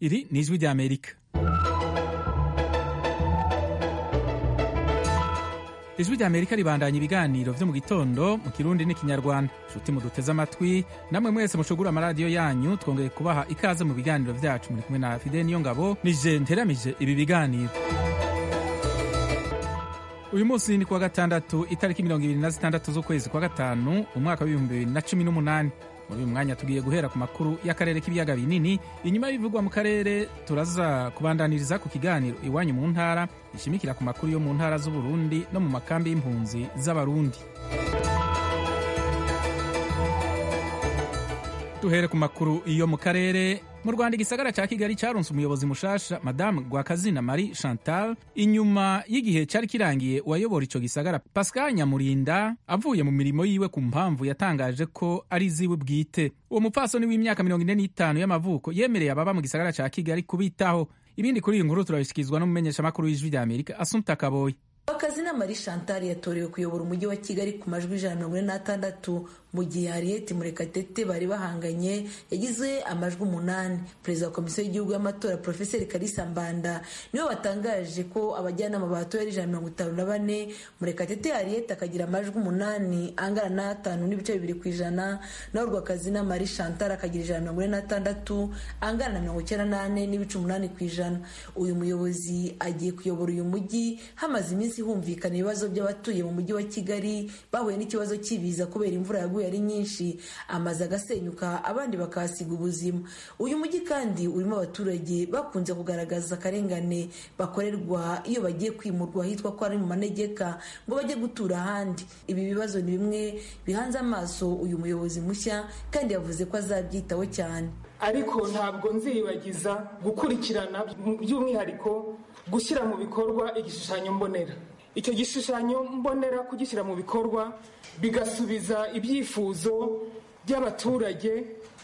iri ni ijwi ry'amerika ijwi ry'amerika ribandanya ibiganiro vyo mu gitondo mu kirundi n'ikinyarwanda nshuti muduteze amatwi namwe mwese mushugura amaradiyo yanyu twongeye kubaha ikaze mu biganiro vyacu muri kumwe na fide niyo ngabo nije nteramije ibi biganiro uyu munsi ni kuwa gatandatu itariki mirongo ibiri na zitandatu z'ukwezi kwa gatanu umwaka w'ibihumbi bibiri na cumi n'umunani muri uyu mwanya tugiye guhera ku makuru y'akarere k'ibiyaga binini inyuma y'ibivugwa mu karere turaza kubandaniriza ku kiganiro iwanyu mu ntara gishimikira ku makuru yo mu ntara z'uburundi no mu makambi y'impunzi z'abarundi duhere ku makuru yo mu karere mu rwanda igisagara cya kigali cyaronse umuyobozi mushasha madamu rwakazina marie chantal inyuma y'igihe cyari kirangiye uwayobora icyo gisagara pascal nyamurinda avuye mu mirimo yiwe ku mpamvu yatangaje ko ari iziwe bwite uwo mupfasoni w'imyaka mirongo ine n'itanu y'amavuko yemereye ababa mu gisagara cya kigali kubitaho ibindi kuri iyi nkuru turabishyikirizwa n'umumenyeshamakuru w'ijwi rya amerika asumta kaboyi Bakazina Marie Chantal yatorewe kuyobora umujyi wa Kigali ku majwi ijana mirongo ine n'atandatu mu gihe Harriet Murekatete bari bahanganye yagize amajwi umunani perezida wa komisiyo y'igihugu y'amatora Profeseri Kalisa Mbanda niwe watangaje ko abajyanama batoye ari ijana mirongo itanu na bane Murekatete Harriet akagira amajwi umunani angana n'atanu n'ibice bibiri ku ijana naho Rwakazina Marie Chantal akagira ijana mirongo ine n'atandatu angana na mirongo icyenda n'ane n'ibice umunani ku ijana uyu muyobozi agiye kuyobora uyu mujyi hamaze iminsi humvikana ibibazo by'abatuye mu mujyi wa kigali bahuye n'ikibazo cy'ibiza kubera imvura yaguye ari nyinshi amazu agasenyuka abandi bakahasiga ubuzima uyu mujyi kandi urimo abaturage bakunze kugaragaza akarengane bakorerwa iyo bagiye kwimurwa ahitwa ko ari mu manegeka ngo bajye gutura ahandi ibi bibazo ni bimwe bihanze amaso uyu muyobozi mushya kandi yavuze ko azabyitaho cyane ariko ntabwo nziyibagiza gukurikirana by'umwihariko gushyira mu bikorwa igishushanyo mbonera icyo gishushanyo mbonera kugishyira mu bikorwa bigasubiza ibyifuzo by'abaturage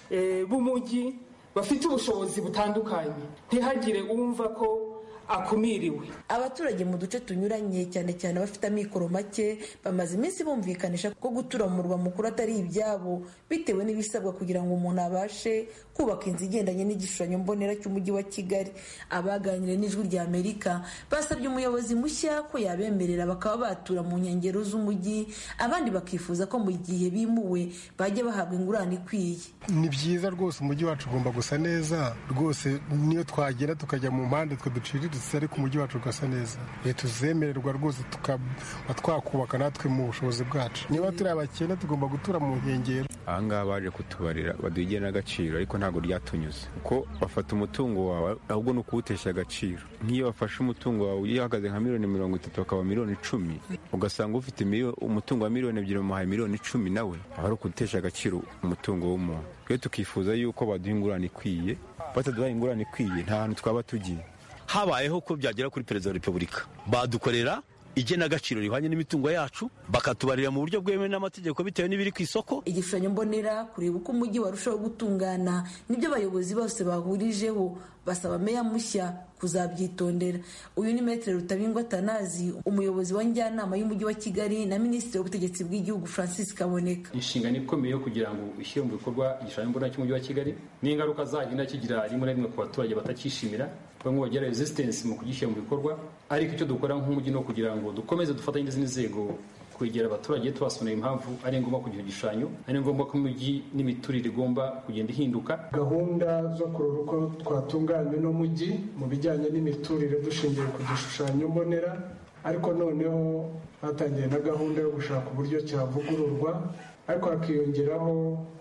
b'umujyi bafite ubushobozi butandukanye ntihagire uwumva ko akumiriwe abaturage mu duce tunyuranye cyane cyane abafite amikoro make bamaze iminsi bumvikanisha ko gutura mu murwa mukuru atari ibyabo bitewe n'ibisabwa kugira ngo umuntu abashe kubaka inzu igendanye n'igishushanyo mbonera cy'umujyi wa kigali abaganiriye n'ijwi rya amerika basabye umuyobozi mushya ko yabemerera bakaba batura mu nkengero z'umujyi abandi bakifuza ko mu gihe bimuwe bajya bahabwa ingurane ikwiye ni byiza rwose umujyi wacu ugomba gusa neza rwose niyo twagera tukajya mu mpande twe duciriritse ariko umujyi wacu ugasa neza tuzemererwa rwose tukaba twakubaka natwe mu bushobozi bwacu niba turi abakene tugomba gutura mu nkengero ahangaha baje kutubarira baduha n'agaciro ariko ntabwo ryatunyuze kuko bafata umutungo wawe ahubwo ni ukuwutesha agaciro nk'iyo bafashe umutungo wawe uhagaze nka miliyoni mirongo itatu bakaba miliyoni icumi ugasanga ufite umutungo wa miliyoni ebyiri bamuhaye miliyoni icumi nawe aba ari ukutesha agaciro umutungo w'umuntu rero tukifuza yuko baduha ingurane ikwiye bataduhaye ingurane ikwiye nta hantu twaba tugiye habayeho ko byagera kuri perezida wa repubulika badukorera igenagaciro rihwanye n'imitungo yacu bakatubarira mu buryo bwemewe n'amategeko bitewe n'ibiri ku isoko igishushanyo mbonera kureba uko umujyi warushaho gutungana nibyo abayobozi bose bahurijeho basaba meya mushya kuzabyitondera uyu ni metero rutabingwa tanazi umuyobozi wa njyanama y'umujyi wa kigali na minisitiri w'ubutegetsi bw'igihugu francis kaboneka inshingano ikomeye yo kugira ngo ishyire mu bikorwa igishushanyo mbonera cy'umujyi wa kigali n'ingaruka zagenda kigira rimwe na rimwe ku baturage batakishimira bamwe bagira resistance mu kugishyira mu bikorwa ariko icyo dukora nk'umujyi no kugira ngo dukomeze dufatanye n'izindi nzego kwegera abaturage tubasobanurira impamvu ari ngombwa kugira igishushanyo ari ngombwa ko umujyi n'imiturire igomba kugenda ihinduka gahunda zo kureba uko twatunganya uno mujyi mu bijyanye n'imiturire dushingiye ku gishushanyo mbonera ariko noneho hatangiye na gahunda yo gushaka uburyo cyavugururwa ariko hakiyongeraho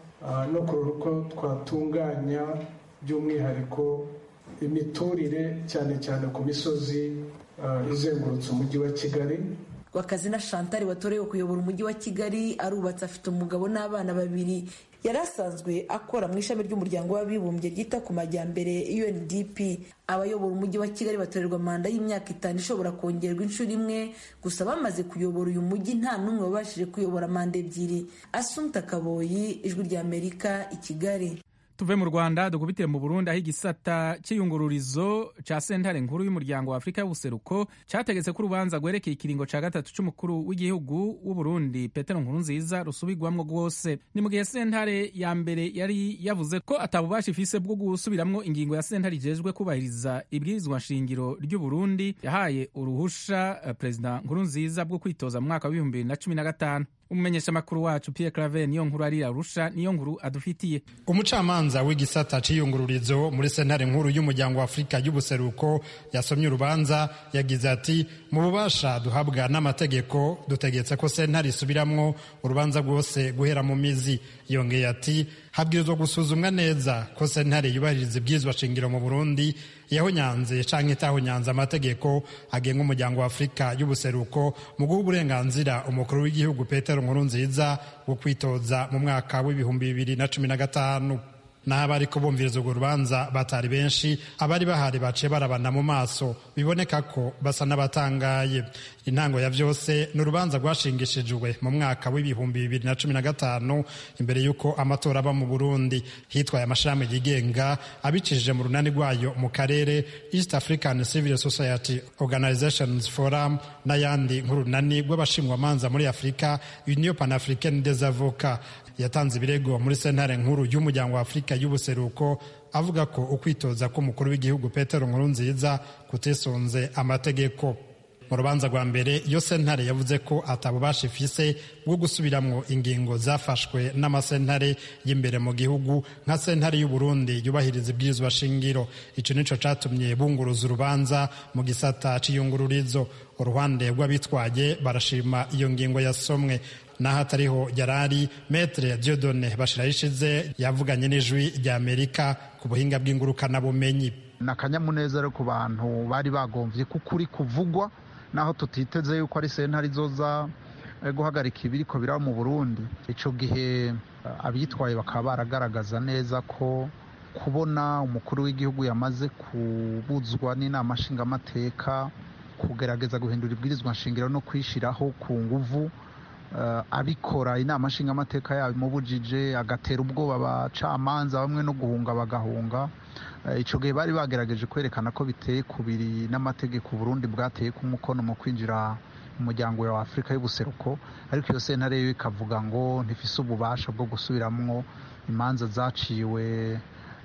no kureba uko twatunganya by'umwihariko imiturire cyane cyane ku misozi izengurutse umujyi wa kigali Rwakazina Chantal watorewe kuyobora umujyi wa Kigali arubatse afite umugabo n'abana babiri yari asanzwe akora mu ishami ry'umuryango w'abibumbye ryita ku majyambere UNDP abayobora umujyi wa Kigali batorerwa manda y'imyaka itanu ishobora kongerwa inshuro imwe gusa bamaze kuyobora uyu mujyi nta n'umwe wabashije kuyobora manda ebyiri Asumta Kaboyi ijwi rya Amerika i Kigali tuve mu rwanda dukubitiye mu burundi aho igisata cy'iyungururizo cya sentare nkuru y'umuryango wa afurika y'ubuseruko cyategetse ko urubanza rwerekeye ikiringo cya gatatu cy'umukuru w'igihugu w'uburundi petero nkurunziza rusubirwamwo rwose ni mu gihe sentare ya mbere yari yavuze ko atabubasha ifise bwo gusubiramwo ingingo ya sentare ijejwe kubahiriza ibwirizwa nshingiro ry'uburundi yahaye uruhusha uh, perezida nkurunziza bwo kwitoza mu mwaka w'ibihumbi bibiri na cumi na gatanu umumenyeshamakuru wacu Pierre Claver niyo nkuru ari arusha niyo nkuru adufitiye umucamanza w'igisata c'iyungururizo muri sentare nkuru y'umuryango wa afurika y'ubuseruko yasomye urubanza yagize ati mu bubasha duhabwa n'amategeko dutegetse ko sentare isubiramwo urubanza rwose guhera mu mizi yongeye ati habwirizwa gusuzumwa neza ko sentare yubahiriza ibyizwa shingiro mu burundi yahonyanze canke itahonyanze amategeko agenga umuryango wa afurika y'ubuseruko mu guha uburenganzira umukuru w'igihugu petero nkuru nziza wo kwitoza mu mwaka w'ibihumbi bibiri na cumi na gatanu naho abariko bumviriza urwo rubanza batari benshi abari bahari baciye barabana mu maso biboneka ko basa n'abatangaye intango ya vyose ni urubanza rwashingishijwe mu mwaka w'ibihumbi bibiri na cumi na gatanu imbere y'uko amatora aba mu burundi hitwaye amashirahamwe yigenga abicishije mu runani rwayo mu karere east african civil society organizations forum n'ayandi nk'urunani rw'abashingwamanza muri afurika union panafricaine des avocats yatanze ibirego muri sentare nkuru y'umuryango wa afurika y'ubuseruko avuga ko ukwitoza k'umukuru w'igihugu petero nkurunziza kutisunze amategeko mu rubanza rwa mbere iyo sentare yavuze ko atabubasha ifise bwo gusubiramwo ingingo zafashwe n'amasentare y'imbere mu gihugu nka sentare y'uburundi yubahiriza ibwirizwa shingiro ico nico catumye bunguruza urubanza mu gisata c'iyungururizo uruhande rw'abitwaye barashima iyo ngingo yasomwe naho atariho yarari metre diodone bashirayishize yavuganye n'ijwi rya amerika ku buhinga bw'ingurukanabumenyi ni akanyamuneza rero ku bantu bari bagomvye ko ukuri kuvugwa naho tutiteze yuko ari sentare izoza guhagarika ibiriko biraba mu burundi ico gihe abitwaye bakaba baragaragaza neza ko kubona umukuru w'igihugu yamaze kubuzwa n'inama nshingamateka kugerageza guhindura ibwirizwa nshingiro no kwishiraho ku nguvu abikora inama nshingamateka yabimubujije agatera ubwoba abacamanza bamwe no guhunga bagahunga icyo gihe bari bagerageje kwerekana ko biteye kubiri n'amategeko Burundi bwateye ku mukono mu kwinjira mu muryango wa afurika y'ubuseruko ariko iyo sentare yo ikavuga ngo ntifise ububasha bwo gusubiramwo imanza zaciwe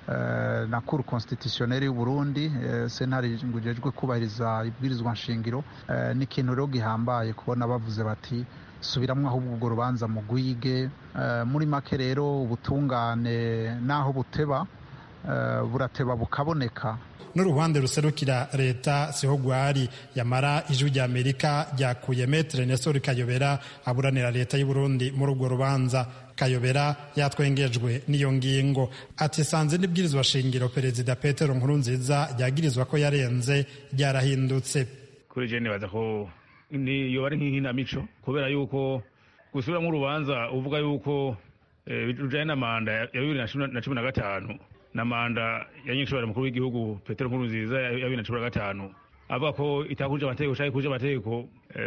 na kuru constitutionnelle y'u Burundi sentare ngo ijejwe kubahiriza ibwirizwa nshingiro ni ikintu rero gihambaye kubona bavuze bati subiramwo ahubwo urwo rubanza mu gwige muri make rero ubutungane n'aho buteba burateba bukaboneka n'uruhande ruserukira leta siho gwari yamara ijwi rya amerika ryakuye metre nesori kayobera aburanira leta y'u Burundi muri urwo rubanza kayobera yatwengejwe n'iyo ngingo ati sanze n'ibwirizwa shingiro perezida petero nkurunziza ryagirizwa ko yarenze ryarahindutse kuri je nibaza ko yoba ari nk'inkinamico kubera yuko gusubiramo urubanza uvuga yuko rujanye na manda ya bibiri na cumi na gatanu na manda ya nyinshobora mukuru w'igihugu petero nkurunziza ya bibiri na cumi na gatanu avuga ko itakuje amategeko canke kuje amategeko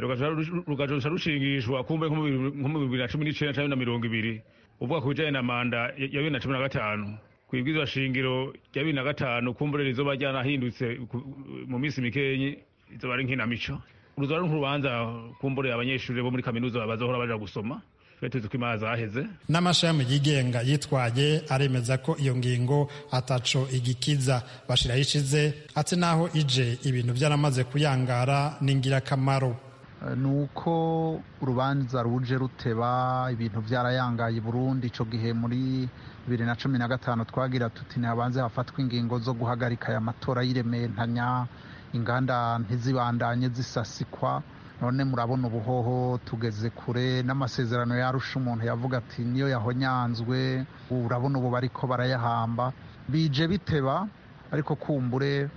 rugaca rushingishwa kumbe nko mu bibiri na cumi n'icenda canke na mirongo ibiri uvuga ku bijanye na manda ya bibiri na cumi na gatanu kwibwizwa shingiro rya bibiri na gatanu kumbure rizoba ryanahindutse mu minsi mikenyi izoba ari nkinamico uruzoba ari nk'urubanza kumbure abanyeshuri bo muri kaminuza bazohora baja gusoma tuzi ko imanza zaheze n'amashami yigenga yitwaye aremeza ko iyo ngingo ataco igikiza bashiraho ishize ati naho ije ibintu byaramaze kuyangara ni ingirakamaro ni uko urubanza ruje ruteba ibintu byarayangaye Burundi ico gihe muri bibiri na cumi na gatanu twagira tuti ntihabanze hafatwa ingingo zo guhagarika aya matora y'irementanya inganda ntizibandanye zisasikwa none murabona ubuhoho tugeze kure n'amasezerano yarusha umuntu yavuga ati niyo yahonyanzwe urabona ubu bariko barayahamba bije biteba ariko kumbure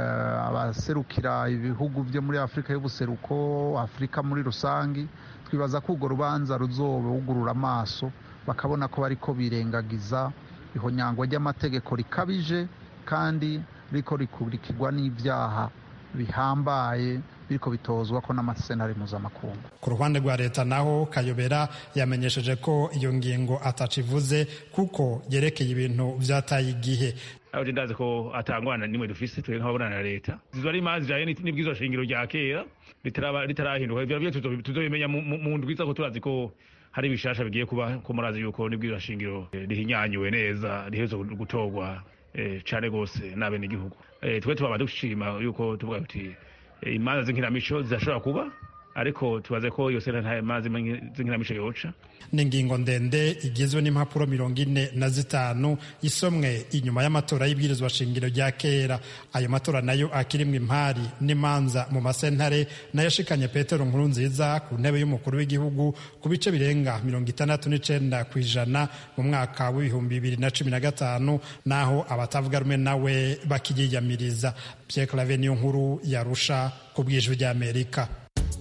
abaserukira ibihugu byo muri afurika y'ubuseruko afurika muri rusange twibaza ko urwo rubanza ruzobugurura amaso bakabona ko bariko birengagiza ihonyangwa ry'amategeko rikabije kandi riko rikurikirwa n'ibyaha bihambaye biriko bitozwa ko n'amasentare mpuzamakungu ku ruhande rwa leta naho kayobera yamenyesheje ko iyo ngingo atacivuze kuko yerekeye ibintu vyataye igihe aho je ndazi ko atangwana nimwe dufise twebwe nk'ababonana na leta zizo ari imanza zijanye n'ibwirizwa shingiro rya kera ritarahinduka ivyo navyo tuzobimenya mu ndwi iza ko turazi ko hari ibishasha bigiye kuba ko murazi yuko n'ibwirizwa shingiro rihinyanyuwe neza rihereza gutorwa cane gose n'abenegihugu twe tubaba dushima yuko tuvuga tuti imanza z'inkinamico zirashobora kuba ariko tubaze ko iyo sena nta mazi z'inkinamico yoca ni ingingo ndende igizwe n'impapuro mirongo ine na zitanu isomwe inyuma y'amatora y'ibwirizwa shingiro rya kera ayo matora nayo akirimwo impari n'imanza mu masentare nayo ashikanye petero nkuru nziza ku ntebe y'umukuru w'igihugu ku bice birenga mirongo itandatu n'icenda ku ijana mu mwaka w'ibihumbi bibiri na cumi na gatanu naho abatavuga rumwe nawe bakiyiyamiriza pierre clave niyo nkuru yarusha ku bwijwi ry'amerika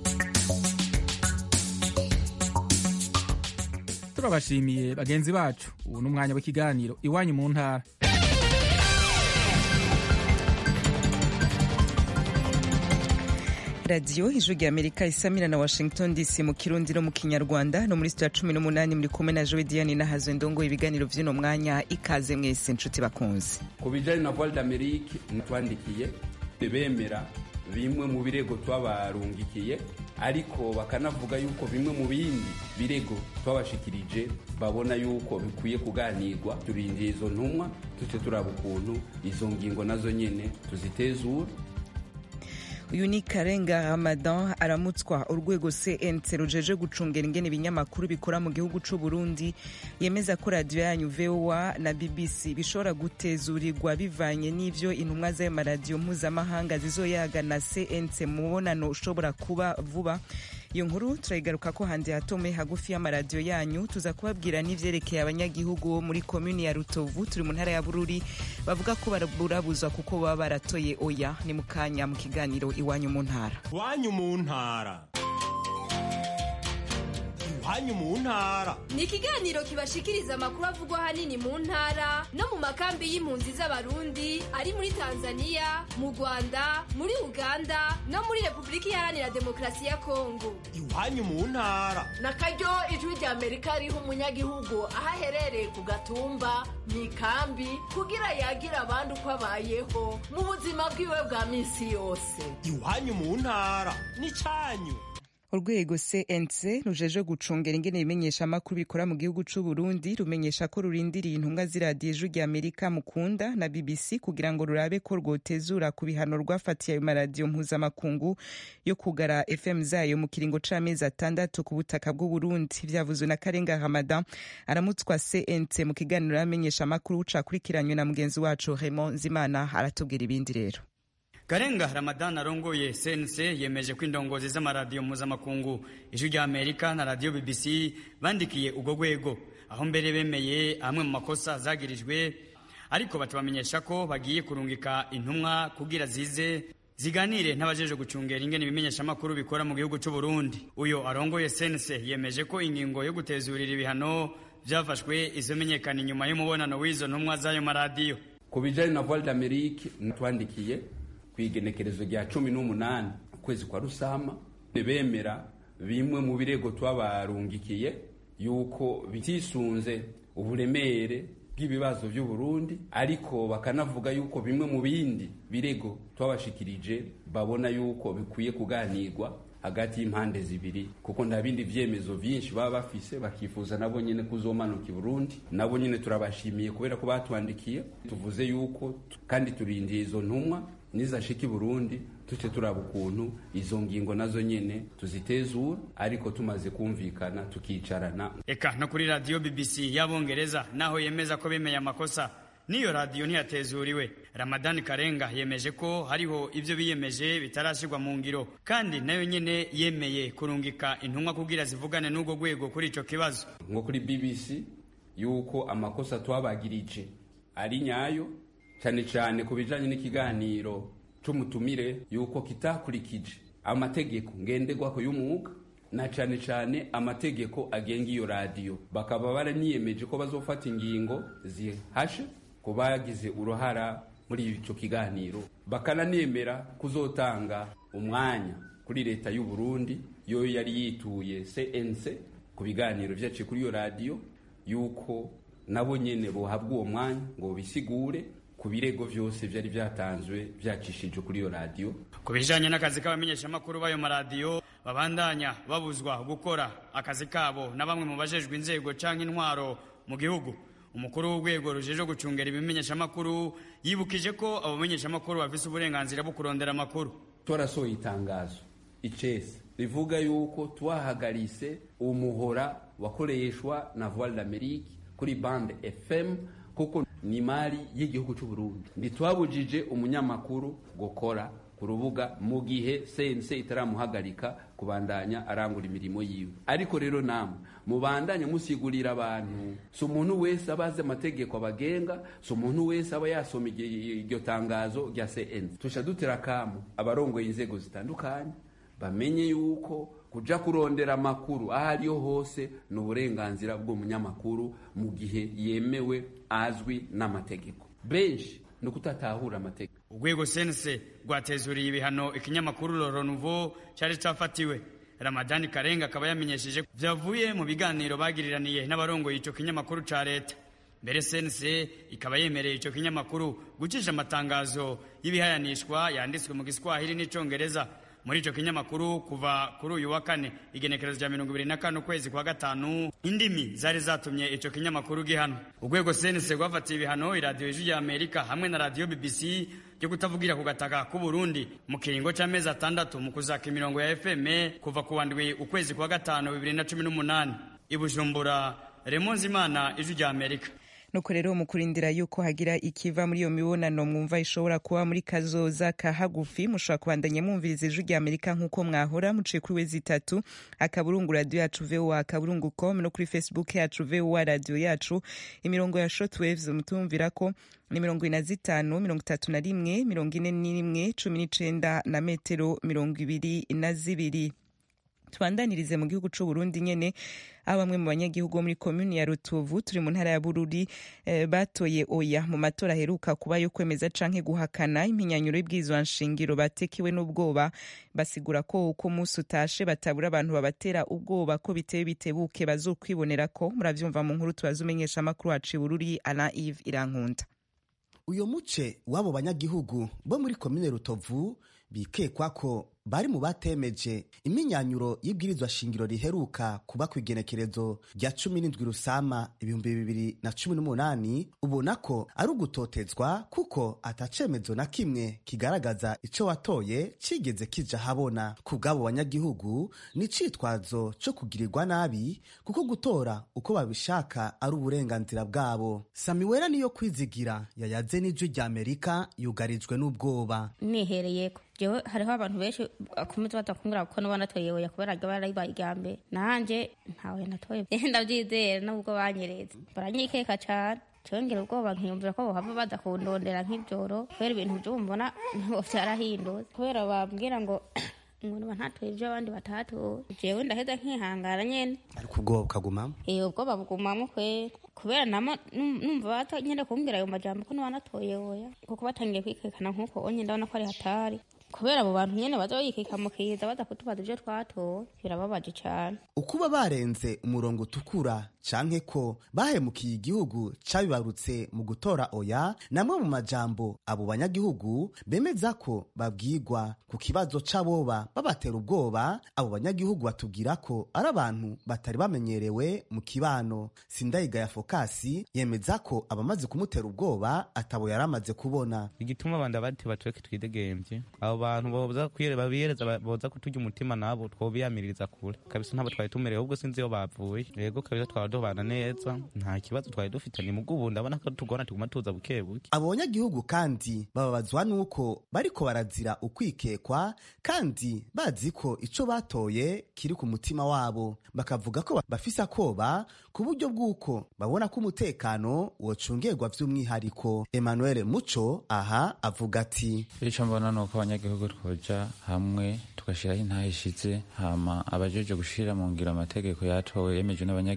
turabashimiye bagenzi bacu ubu ni umwanya w'ikiganiro iwanyu mu ntara radiyo ijwi rya amerika isamira na washington dc mu kirundi no mu kinyarwanda no muri sitiya cumi n'umunani muri kumwe na jowe diane nahazo ndongo ibiganiro by'uno mwanya ikaze mwese inshuti bakunze ku bijyanye na voile d'amerique twandikiye bemera bimwe mu birego twabarungikiye ariko bakanavuga yuko bimwe mu bindi birego twabashikirije babona yuko bikwiye kuganirwa turindiye izo ntumwa tuce turaba ukuntu izo ngingo nazo nyene tuzitezura uyu ni karenga ramadan aramutswa urwego cnc rujeje gucungera ingene ibinyamakuru bikora mu gihugu c'u burundi yemeza ko radiyo yanyu voa na bbc bishobora gutezurirwa bivanye n'ivyo intumwa z'ayo maradiyo mpuzamahanga zizoyaga na cnc mu mubonano ushobora kuba vuba iyo nkuru turayigaruka ko handi hatome hagufi y'amaradiyo yanyu tuza kubabwira n'ivyerekeye abanyagihugu bo muri komuni ya rutovu turi mu ntara ya bururi bavuga ko barabuzwa kuko baba baratoye oya ni mu kanya mu kiganiro iwanyu mu ntara iwanyu mu ntara iwanyu mu ntara ni ikiganiro kibashikiriza amakuru avugwa ahanini mu ntara no mu makambi y'impunzi z'abarundi ari muri tanzania mu rwanda muri uganda no muri repubulika iharanira demokarasi ya kongo iwanyu mu ntara na karyo ijwi rya amerika riha umunyagihugu aho aherereye ku gatumba mu ikambi kugira yagira abandi uko abayeho mu buzima bwiwe bwa minsi yose iwanyu mu ntara ni cyanyu urwego cnc rujeje gucungera ingene ibimenyesha amakuru bikora mu gihugu c'u burundi rumenyesha ko rurindiriye intumwa z'iradiyo ijwi rya amerika mukunda na bbc kugira ngo rurabe ko rwotezura ku bihano rwafatiye ayo maradiyo mpuzamakungu yo kugara fm zayo mu kiringo c'amezi atandatu ku butaka bw'uburundi vyavuzwe na karenga ramadan aramutswa cnc mu kiganiro y'amenyesha amakuru cakurikiranywe na mugenzi wacu raymond nzimana aratubwira ibindi rero Karenga Ramadan arongoye CNC yemeje ko indongozi z'amaradiyo mpuzamakungu ijwi rya Amerika na radio BBC bandikiye ubwo rwego aho mbere bemeye amwe mu makosa zagirijwe ariko batubamenyesha ko bagiye kurungika intumwa kugira zize ziganire n'abajeje gucungera ingene ibimenyesha amakuru bikora mu gihugu c'u Burundi uyo arongoye CNC yemeje ko ingingo yo gutezurira ibihano vyafashwe izomenyekana inyuma y'umubonano w'izo ntumwa z'ayo maradiyo ku bijyanye na voile d'amerique twandikiye ku igenekerezo rya cumi n'umunani ukwezi kwa rusama bemera bimwe mu birego twabarungikiye yuko bitisunze uburemere bw'ibibazo by'u Burundi ariko bakanavuga yuko bimwe mu bindi birego twabashikirije babona yuko bikwiye kuganirwa hagati y'impande zibiri kuko nta bindi vyemezo vyinshi baba bafise bakifuza nabo nyene kuzomanuka i Burundi nabo nyene turabashimiye kubera ko batwandikiye tuvuze yuko kandi turindiye izo ntumwa nizashika i Burundi tuce turaba ukuntu izo ngingo nazo nyene tuzitezura ariko tumaze kumvikana tukicarana eka no kuri radio BBC y'abongereza naho yemeza ko bemeye amakosa niyo radiyo ntiyatezuriwe ramadani karenga yemeje ko hariho ibyo biyemeje bitarashyirwa mu ngiro kandi nayo nyine yemeye kurungika intumwa kugira zivugane n'urwo rwego kuri icyo kibazo nko kuri bbc yuko amakosa twabagirije ari nyayo cyane cyane ku bijyanye n'ikiganiro cy'umutumire yuko kitakurikije amategeko ngenderwaho y'umwuga na cyane cyane amategeko agenga iyo radiyo bakaba baraniyemeje ko bazofata ingingo zihashe ku bagize uruhara muri icyo kiganiro bakananemera kuzotanga umwanya kuri leta y'u Burundi yo yari yituye CNC ku biganiro vyaciye kuri iyo radiyo yuko nabo nyene bohabwa uwo mwanya ngo bisigure ku birego vyose vyari vyatanzwe vyacishijwe kuri iyo radiyo ku bijanye n'akazi k'abamenyeshamakuru b'ayo maradiyo babandanya babuzwa gukora akazi kabo na bamwe mu bajejwe inzego canke intwaro mu gihugu umukuru w'urwego rujejwe gucungera ibimenyeshamakuru yibukije ko abo bamenyeshamakuru bafise uburenganzira bwo kurondera amakuru twarasohoye itangazo icese rivuga yuko twahagarise umuhora wakoreshwa na voile d'amerique kuri bande fm kuko ni mari y'igihugu cy'u Burundi ntitwabujije umunyamakuru gukora ku rubuga mu gihe sense itaramuhagarika kubandanya arangura imirimo yiwe ariko rero namwe mubandanya musigurira abantu si umuntu wese aba azi amategeko abagenga si umuntu wese aba yasoma iryo tangazo rya cnc tusha dutera akamu abarongoye inzego zitandukanye bamenye yuko kuja kurondera amakuru aho ariho hose ni uburenganzira bw'umunyamakuru mu gihe yemewe azwi n'amategeko benshi ni ukutatahura amategeko urwego sense rwatezuriye ibihano ikinyamakuru Loro Nouveau cyari cyafatiwe Ramadani Karenga akaba yamenyesheje vyavuye mu biganiro bagiriraniye n'abarongoye ico kinyamakuru ca leta mbere sense ikaba yemereye ico kinyamakuru gucisha amatangazo y'ibihayanishwa yanditswe mu giswahili n'icongereza muri ico kinyamakuru kuva kuri uyu wa kane igenekerezo rya mirongo ibiri na kane ukwezi kwa gatanu indimi zari zatumye ico kinyamakuru gihano urwego sense rwafatiye ibihano iradiyo ijwi rya amerika hamwe na radiyo bbc ryo kutavugira ku gataka k'u burundi mu kiringo c'amezi atandatu mu kuzaka imirongo ya fm kuva ku wandwi ukwezi kwa gatanu bibiri na cumi n'umunani i bujumbura remonzimana ijwi rya amerika nuko rero mu kurindira yuko hagira ikiva muri iyo mibonano mwumva ishobora kuba muri kazoza ka hagufi mushobora kubandanya mwumviriza ijwi rya amerika nk'uko mwahora muciye kuri wezi itatu akaburungu radiyo yacu voa akaburungu com no kuri facebook yacu voa radiyo yacu imirongo ya shortwaves mutumvira ko ni mirongo ine na zitanu mirongo itatu na rimwe mirongo ine n'imwe cumi n'icenda na metero mirongo ibiri na zibiri tubandanirize mu gihugu c'u Burundi nyene aho bamwe mu banyagihugu bo muri komuni ya Rutovu turi mu ntara ya Bururi eh, batoye oya mu matora aheruka kuba yo kwemeza canke guhakana impinyanyuro y'ibwirizwa nshingiro batekiwe n'ubwoba basigura ko uko umunsi utashe batabura abantu babatera ubwoba ko biteye bitebuke bazokwibonera ko muravyumva mu nkuru tubaza umenyesha amakuru wacu i Bururi Alain Yves Irankunda uyo muce w'abo banyagihugu bo muri komine Rutovu bikekwa ko bari mu batemeje iminyanyuro y'ibwirizwa shingiro riheruka kuba ku igenekerezo rya cumi n'indwi rusama ibihumbi bibiri na cumi n'umunani ubona ko ari ugutotezwa kuko atacemezo na kimwe kigaragaza ico watoye cigeze kija habona ku bw'abo banyagihugu ni icitwazo co kugirirwa nabi kuko gutora uko babishaka ari uburenganzira bwabo samiwera niyo kwizigira yayaze n'ijwi rya amerika yugarijwe n'ubwoba nihereyeko jewe hariho abantu benshi akomeza badakumbura kuko nuba natoye oya kubera ryo barayibaye irya mbere nanje ntawe natoye ndavyizera nubwo banyereza baranyikeka cane congera ubwoba nkiyumvira ko bohava baza kundondera nk'ivyoro kubera ibintu vyumbona ntibo vyarahindutse kubera bambwira ngo umuntu bantatoye ivyo abandi batatoye jewe ndaheza nkihangana nyene ariko ubwoba bukagumamo eh ubwoba bugumamo kwera kubera nama numva batanyene kumbwira ayo majambo ko nuba natoye oya kuko batangiye kwikekana nk'uko onye ndabona ko ari hatari kubera abo bantu nyene baza bayikika mu kiza baza kutubaza ivyo twatoye birababaje cane ukuba barenze umurongo utukura canke ko bahemukiye igihugu cabibarutse mu gutora oya namwe mu majambo abo banyagihugu bemeza ko babwirwa ku kibazo c'aboba babatera ubwoba abo banyagihugu batubwira ko ari abantu batari bamenyerewe mu kibano sindayiga ya fokasi yemeza ko abamaze kumutera ubwoba atabo yari amaze kubona igituma abandi abandi batweke twidegemvye abo bantu boza babiyereza boza kuturya umutima nabo twobiyamiririza kure kabisa ntabo twari tumerewe ubwo sinzi iyo bavuye yego kabisa twaba tubana neza nta kibazo twari dufite ni mugubu ndabona ko tugona tuguma tuza buke buke abo banyagihugu kandi bababazwa nuko bariko barazira ukwikekwa kandi bazi ko ico batoye kiri ku mutima wabo bakavuga ko bafise akoba ku buryo bw'uko babona ko umutekano wocungerwa vy'umwihariko emmanuel muco aha avuga ati ico mbona ni uko abanyagihugu twoja hamwe tugashiraho intahe ishize hama abajeje gushira mu ngiro amategeko yatowe yemejwe n'abanyagihugu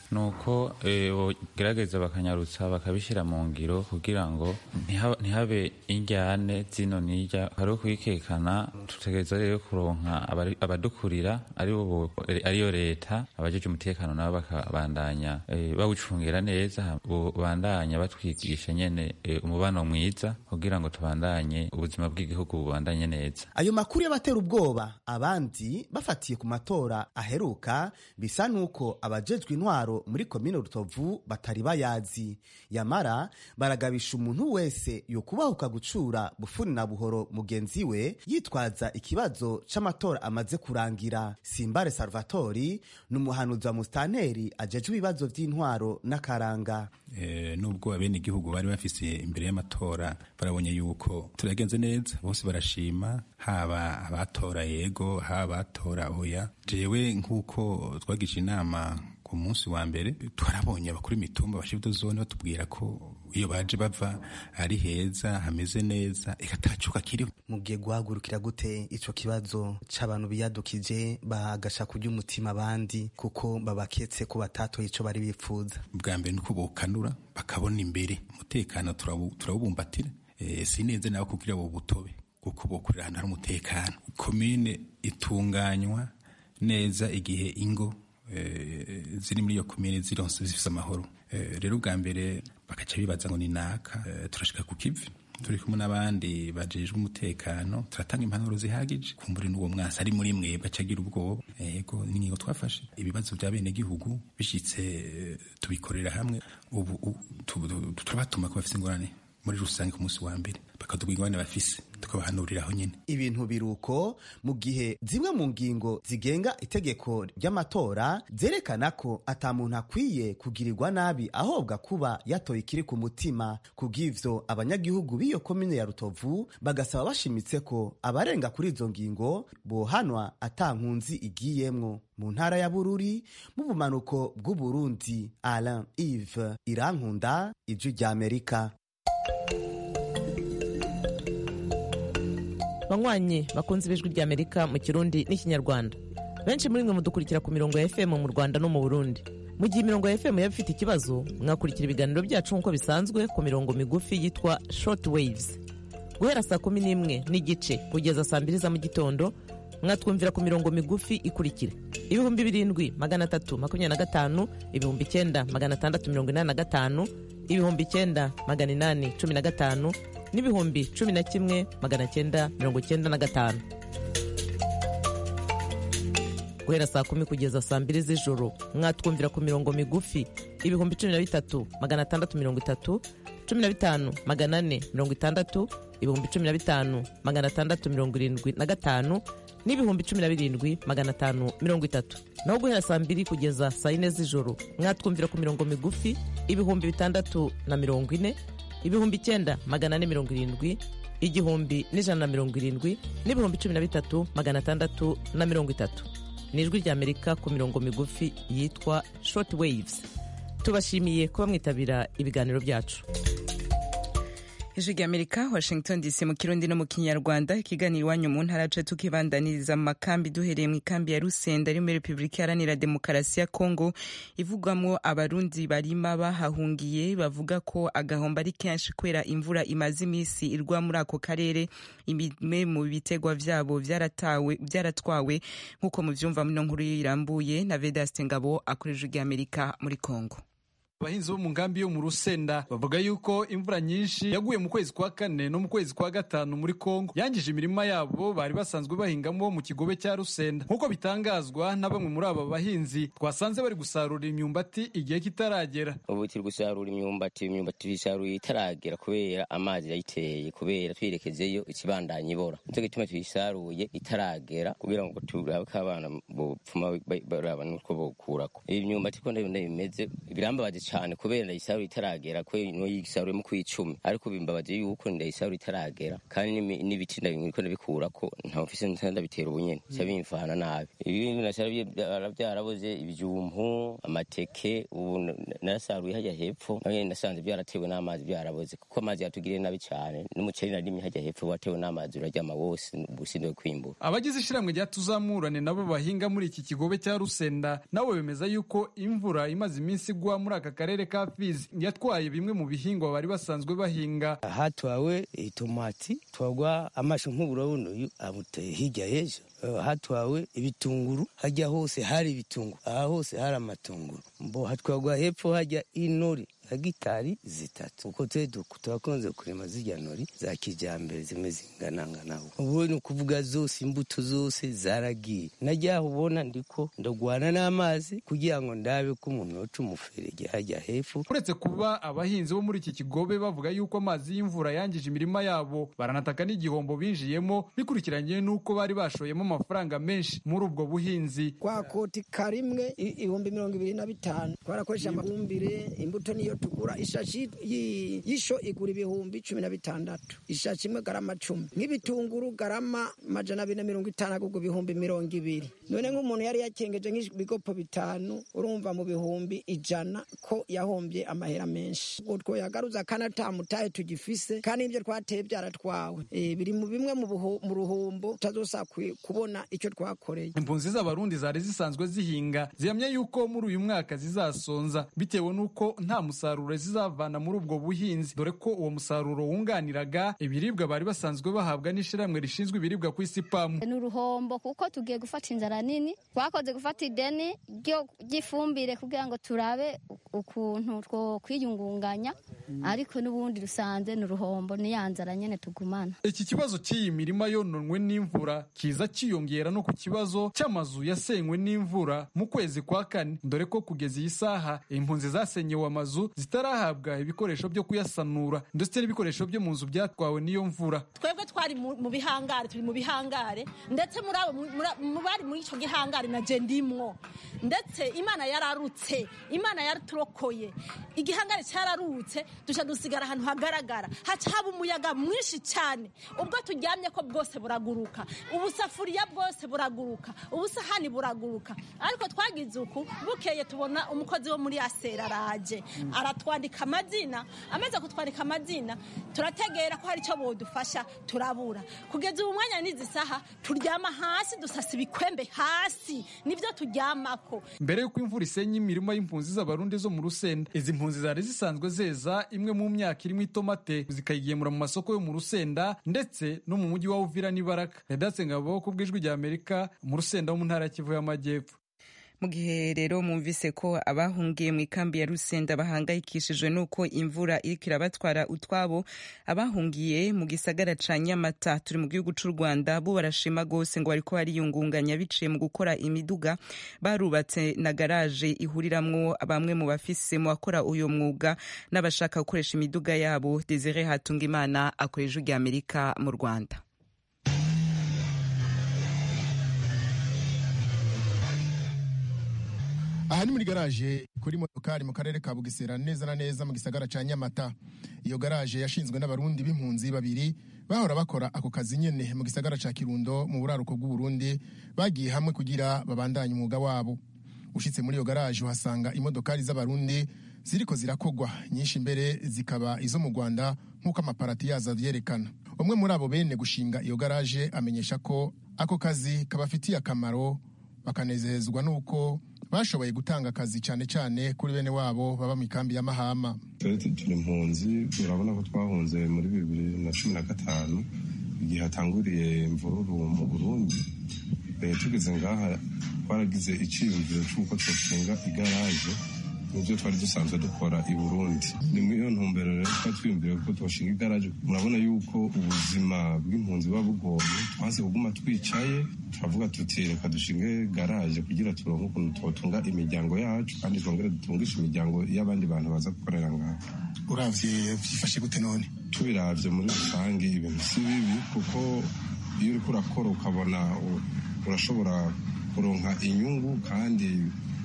ni uko bogerageza bakanyarutsa bakabishyira mu ngiro kugira ngo ntihabe injyane zino n'irya hariho kuyikekana tutegereza rero kuronka abadukurira ariyo leta abajeje umutekano nabo bakabandanya bawucungira neza bandanya batwigisha nyene umubano mwiza kugira ngo tubandanye ubuzima bw'igihugu bubandanye neza ayo makuru y'abatera ubwoba abandi bafatiye ku matora aheruka bisa nuko abajejwe intwaro muri komine rutovu batari bayazi yamara baragabisha umuntu wese yokubahuka gucura bufuni na buhoro mugenzi we yitwaza ikibazo c'amatora amaze kurangira simbare salvatori ni umuhanuzi wa musitanteri ajejwe ibibazo vy'intwaro n'akaranga e, nubwo abene igihugu bari bafise imbere y'amatora barabonye yuko turagenze neza bose barashima haba abatora yego haba abatora oya jewe nk'uko twagisha inama ku munsi wa mbere twarabonye abakuru imitumba bashibudo zone batubwira ko iyo baje bava ari heza hameze neza ikatacuka kiriho mugiye guhagurukira gute ico kibazo c'abantu biyadukije bagasha kurya umutima abandi kuko babaketse ko batatoye ico bari bifuza bwa mbere nuko bokanura bakabona imbere umutekano turawubumbatira e, sineze nawe kugira bo butobe kuko bokorera ahantu hari umutekano komine itunganywa neza igihe ingo ziri muri iyo komine zironse zifise amahoro rero ubwa mbere bakaca bibaza ngo ni naka turashika ku kivi turi kumwe n'abandi bajejwe umutekano turatanga impanuro zihagije kumbure n'uwo mwasi ari muri mwebwe acagira ubwoba yego n'ingingo twafashe ibibazo bya bene gihugu bishitse tubikorera hamwe ubu turabatuma ko bafise ingorane muri rusange ku munsi wa mbere bakatubwira ingorane bafise tukabahanuriraho nyine ibintu biruko mu gihe zimwe mu ngingo zigenga itegeko ry'amatora zerekana ko ata muntu akwiye kugirirwa nabi ahobwa kuba yatoye ikiri ku mutima kubw'ivyo abanyagihugu b'iyo komine ya rutovu bagasaba bashimitse ko abarenga kuri izo ngingo bohanwa ata nkunzi igiyemwo mu ntara ya bururi mu bumanuko bw'uburundi alain ive irankunda ijwi ry'amerika banywanyi bakunze ibijwi ry'amerika mu kirundi n'ikinyarwanda benshi muri mwe mudukurikira ku mirongo ya fm mu rwanda no mu burundi mu gihe imirongo ya fm yaba ifite ikibazo mwakurikira ibiganiro byacu nk'uko bisanzwe ku mirongo migufi yitwa short waves guhera saa kumi n'imwe n'igice kugeza saa mbiri za mu gitondo mwatwumvira ku mirongo migufi ikurikira ibihumbi birindwi magana atatu makumyabiri na gatanu ibihumbi icyenda magana atandatu mirongo inani na gatanu ibihumbi icyenda magana inani cumi na gatanu n'ibihumbi cumi na kimwe magana cyenda mirongo cyenda na gatanu guhera saa kumi kugeza saa mbiri z'ijoro mwatwumvira ku mirongo migufi ibihumbi cumi na bitatu magana atandatu mirongo itatu cumi na bitanu magana ane mirongo itandatu ibihumbi cumi na bitanu magana atandatu mirongo irindwi na gatanu n'ibihumbi cumi na birindwi magana atanu mirongo itatu naho guhera saa mbiri kugeza saa yine z'ijoro mwatwumvira ku mirongo migufi ibihumbi bitandatu na mirongo ine ibihumbi icyenda magana ane mirongo irindwi igihumbi n'ijana na mirongo irindwi n'ibihumbi cumi na bitatu magana atandatu na mirongo itatu ni ijwi ry'amerika ku mirongo migufi yitwa short waves tubashimiye kuba mwitabira ibiganiro byacu ijwi ry'amerika washington dc mu kirundi no mu kinyarwanda ikiganiro iwanyu mu ntara yacu tukibandaniriza mu makambi duhereye mu ikambi ya rusenda ari muri repubulika iharanira demokarasi ya kongo ivugwamo abarundi barima bahahungiye bavuga ko agahombo ari kenshi kubera imvura imaze iminsi irwa muri ako karere imwe mu bitegwa vyabo vyaratawe vyaratwawe nk'uko muvyumva muno nkuru irambuye na vedaste ngabo akora ijwi ry'amerika muri kongo abahinzi bo mu nkambi yo mu rusenda bavuga yuko imvura nyinshi yaguye mu kwezi kwa kane no mu kwezi kwa gatanu muri kongo yangije imirima yabo bari basanzwe bahingamo mu kigobe cya rusenda nk'uko bitangazwa na bamwe muri aba bahinzi twasanze bari gusarura imyumbati igihe kitaragera ubu turi gusarura imyumbati imyumbati tuyisaruye itaragera kubera amazi yayiteye kubera twirekezeyo ikibandanya ibora nicyo gituma tuyisaruye itaragera kugira ngo turabe ko abana bopfuma baraba n'utwo bokurako iyi myumbati ko ndabona bimeze birambabaje cyane kubera ndayisarura itaragera ko no yisaruye mu kwicumi ariko bimbabaje yuko ndayisarura itaragera kandi n'ibiti ndabiko ndabikura ko nta ofisi ndabitera ubunyene cya bimfana nabi ibindi nasarabye byaraboze ibijumpu amateke ubu narasaruye hajya hepfo nawe nasanze byaratewe n'amazi byaraboze kuko amazi yatugiriye nabi cyane n'umuceri narimye hajya hepfo watewe n'amazi uraryama wose ubusindiwe kwimbura abagize ishyirahamwe rya tuzamurane nabo bahinga muri iki kigobe cya rusenda nabo bemeza yuko imvura imaze iminsi igwa muri aka karere ka fizi yatwaye bimwe mu bihingwa bari basanzwe bahinga hatwawe itomati twagwa amashu nk'uburabona uyu amuteye hirya y'ejo hatwawe ibitunguru hajya hose hari ibitunguru aha hose hari amatunguru mbo hatwagwa hepfo hajya inori nka gitari zitatu uko twe turakunze kurema zirya nori za kijyambere zimwe zinganangana ubu ni ukuvuga zose imbuto zose zaragiye najyaho ubona ndiko ndagwana n'amazi kugira ngo ndabe ko umuntu yoca umuferege hajya hepfo uretse kuba abahinzi bo muri iki kigobe bavuga yuko amazi y'imvura yangije imirima yabo baranataka n'igihombo binjiyemo bikurikiranye n'uko bari bashoyemo amafaranga menshi muri ubwo buhinzi kwa koti karimwe ibihumbi mirongo ibiri na bitanu twarakoresha amafumbire imbuto niyo tugura ishashi y'isho igura ibihumbi cumi na bitandatu ishashi imwe garama cumi nk'ibitunguru garama majana abiri na mirongo itanu agurwa ibihumbi mirongo ibiri none nk'umuntu yari yakengeje nk'ibigopo bitanu urumva mu bihumbi ijana ko yahombye amahera menshi ubwo twoyagaruza kandi atamutahe tugifise kandi ibyo twateye byaratwawe biri mu bimwe mu ruhombo tutazosaba kubona icyo twakoreye impunzi z'abarundi zari zisanzwe zihinga zihamya yuko muri uyu mwaka zizasonza bitewe n'uko nta musaruro zizavana muri ubwo buhinzi dore ko uwo musaruro wunganiraga ibiribwa bari basanzwe bahabwa n'ishyirahamwe rishinzwe ibiribwa ku isi pamu ni uruhombo kuko tugiye gufata inzara nini twakoze gufata ideni ry'ifumbire kugira ngo turabe ukuntu two kwiyungunganya ariko n'ubundi rusanze ni uruhombo ni ya nzara nyine tugumana iki kibazo cy'iyi mirima yononwe n'imvura kiza cyiyongera no ku kibazo cy'amazu yasenywe n'imvura mu kwezi kwa kane dore ko kugeza iyi saha impunzi zasenyewe amazu zitarahabwa ibikoresho byo kuyasanura ndetse n'ibikoresho byo mu nzu byatwawe n'iyo mvura twebwe twari mu bihangare turi mu bihangare ndetse muri abo mu bari muri icyo gihangare na je ndimwo ndetse imana yararutse imana yaraturokoye igihangare cyararutse duca dusigara ahantu hagaragara haca haba umuyaga mwinshi cyane ubwo turyamye ko bwose buraguruka ubusafuriya bwose buraguruka ubusahani buraguruka ariko twagize uku bukeye tubona umukozi wo muri asera araje aratwandika amazina amaze kutwandika amazina turategera ko hari icyo bodufasha turabura kugeza ubu mwanya n'izi saha turyama hasi dusasa ibikwembe hasi nibyo turyamako mbere y'uko imvura isenya imirima y'impunzi z'abarundi zo mu rusenda izi mpunzi zari zisanzwe zeza imwe mu myaka irimo itomate zikayigemura mu masoko yo mu rusenda ndetse no mu mujyi wa uvira n'ibaraka redatse ngabo ku bw'ijwi rya amerika mu rusenda wo mu ntara ya kivu y'amajyepfo mu gihe rero mwumvise ko abahungiye mu ikambi ya rusenda bahangayikishijwe n'uko imvura iriko irabatwara utwabo abahungiye mu gisagara ca nyamata turi mu gihugu c'u rwanda bo barashima rwose ngo bariko bariyungunganya biciye mu gukora imiduga barubatse na garaje ihuriramwo bamwe mu bafise mu bakora uyo mwuga n'abashaka gukoresha imiduga yabo desire hatungimana akora ijwi rya amerika mu rwanda aha ni muri garaje kuri motokari mu karere ka bugesera neza na neza mu gisagara ca nyamata iyo garaje yashinzwe n'abarundi b'impunzi babiri bahora bakora ako kazi nyene mu gisagara ca kirundo mu buraruko bw'uburundi bagiye hamwe kugira babandanye umwuga wabo ushitse muri iyo garaje uhasanga imodokari z'abarundi ziriko zirakogwa nyinshi mbere zikaba izo mu rwanda nk'uko amaparati yazo avyerekana umwe muri abo bene gushinga iyo garaje amenyesha ko ako kazi kabafitiye akamaro bakanezezwa n'uko bashoboye gutanga akazi cyane cyane kuri bene wabo baba mu ikambi y'amahama turi impunzi urabona ko twahunze muri bibiri na cumi na gatanu igihe hatanguriye imvururu mu burundi tugeze ngaha twaragize icyiyumviro cy'uko twashinga igaraje nibyo twari dusanzwe dukora i burundi ni muri iyo ntumbero rero twari twiyumvire ko twashinga igaraje murabona yuko ubuzima bw'impunzi buba bugoye twaze kuguma twicaye turavuga tuti reka dushinge garaje kugira turonke ukuntu twotunga imiryango yacu kandi twongere dutungishe imiryango y'abandi bantu baza gukorera ngaha uravye byifashe gute none tubiravye muri rusange ibintu si bibi kuko iyo uriko urakora ukabona urashobora kuronka inyungu kandi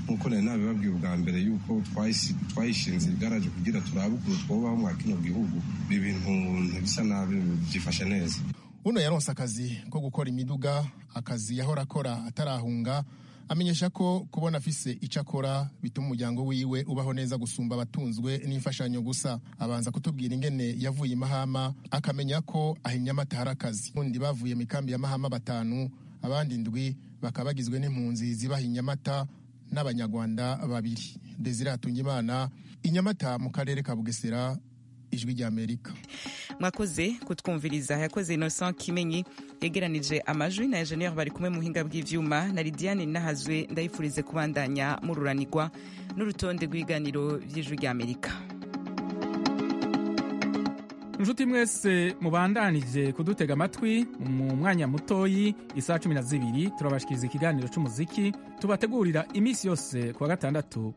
nk'uko nari nabibabwiye ubwa mbere yuko twayisi- twayishinze igaraje kugira turabe ukuntu twobaho mwa kino gihugu ibi bintu ntibisa nabi byifashe neza uno yaronse akazi ko gukora imiduga akazi yahora akora atarahunga amenyesha ko kubona afise icyo akora bituma umuryango wiwe ubaho neza gusumba abatunzwe n'imfashanyo gusa abanza kutubwira ingene yavuye i mahama akamenya ko ahinyamata hari akazi undi bavuye mu ikambi ya mahama batanu abandi ndwi bakaba bagizwe n'impunzi zibaha inyamata n'abanyarwanda babiri desire hatungimana inyamata mu karere ka bugesera ijwi ry'amerika mwakoze kutwumviriza yakoze innocent kimenyi yegeranije amajwi na enjeniyeri bari kumwe mu buhinga bw'ivyuma na lidiane nahazwe ndayifurize kubandanya mururanirwa n'urutonde rw'ibiganiro by'ijwi ry'amerika inshuti mwese mubandanije kudutega amatwi mu mwanya mutoyi isaha cumi na zibiri turabashikiriza ikiganiro c'umuziki tubategurira iminsi yose kuwa gatandatu